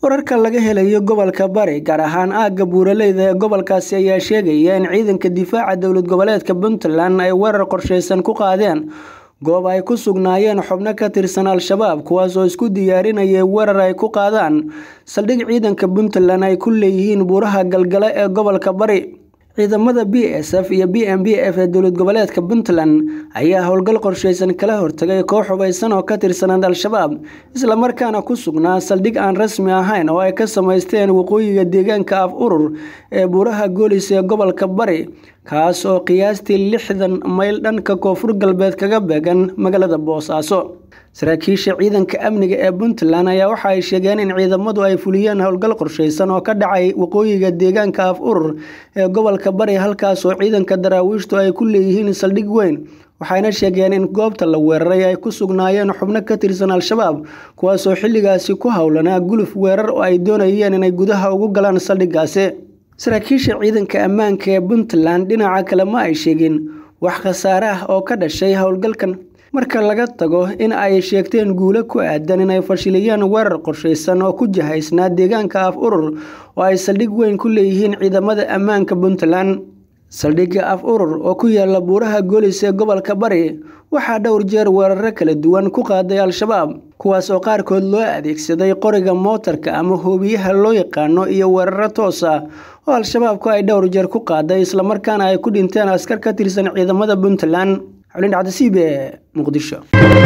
wararka laga helayo gobolka bari gaar ahaan aagga buuraleyda ee gobolkaasi ayaa sheegaya in ciidanka difaaca dowlad goboleedka puntland ay weerar qorsheysan ku qaadeen goob ay ku sugnaayeen xubno ka tirsan al-shabaab kuwaas oo isku diyaarinayay weerar ay ku qaadaan saldhig ciidanka puntland ay ku leeyihiin buuraha galgale ee gobolka bari ciidamada b s f iyo b m b f ee dowlad goboleedka puntland ayaa howlgal qorsheysan kala hortagay koox hubaysan oo ka tirsanaad al-shabaab islamarkaana ku sugnaa saldhig aan rasmi ahayn oo ay ka samaysteen waqooyiga deegaanka af urur ee buuraha goolis ee gobolka bari kaas oo qiyaastii lixdan mayl dhanka koonfur galbeed kaga beegan magaalada boosaaso saraakiisha ciidanka amniga ee puntland ayaa waxa ay sheegeen in ciidamadu ay fuliyeen howlgal qorsheysan oo ka dhacay waqooyiga deegaanka af urur ee gobolka bari halkaas oo ciidanka daraawiishtu ay ku leeyihiin saldhig weyn waxayna sheegeen in goobta la weeraray ay ku sugnaayeen xubno ka tirsan al-shabaab kuwaasoo xilligaasi ku howlanaa guluf weerar oo ay doonayeen inay gudaha ugu galaan saldhigaasi saraakiisha ciidanka ammaanka ee puntland dhinaca kale ma ay sheegin wax khasaare ah oo ka dhashay howlgalkan marka laga tago in ay sheegteen guulo ku aadan inay fashiliyeen weerar qorsheysan oo ku jihaysnaa deegaanka af urur oo ay saldhig weyn ku leeyihiin ciidamada ammaanka puntland saldhigga af urur oo ku yaala buuraha goolis ee gobolka bari waxaa dhowr jeer weeraro kala duwan ku qaaday al-shabaab kuwaas oo qaarkood loo adeegsaday qoriga mootarka ama hoobiyaha loo yaqaano iyo weeraro toos ah oo al-shabaabku ay dhowr jeer ku qaaday islamarkaana ay ku dhinteen askar ka tirsan ciidamada puntland xulin cabdisiib ee muqdisho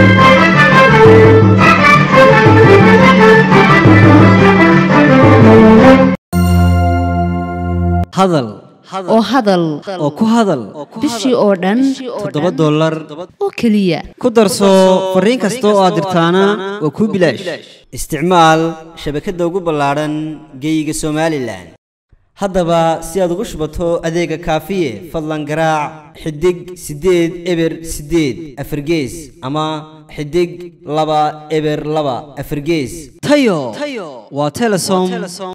hadal oo hadal oo ku hadal bishii oo dhan toddoba dollar oo keliya ku darso fariin kasta oo aad dirtaana waa kuu bilaash isticmaal shabakadda ugu ballaadhan geeyiga somalilan haddaba si aad ugu shubato adeega kaafiye fadlan garaac xidig siddeed eber siddeed afargees ama xidig laba eber laba afargees tayo waa telesom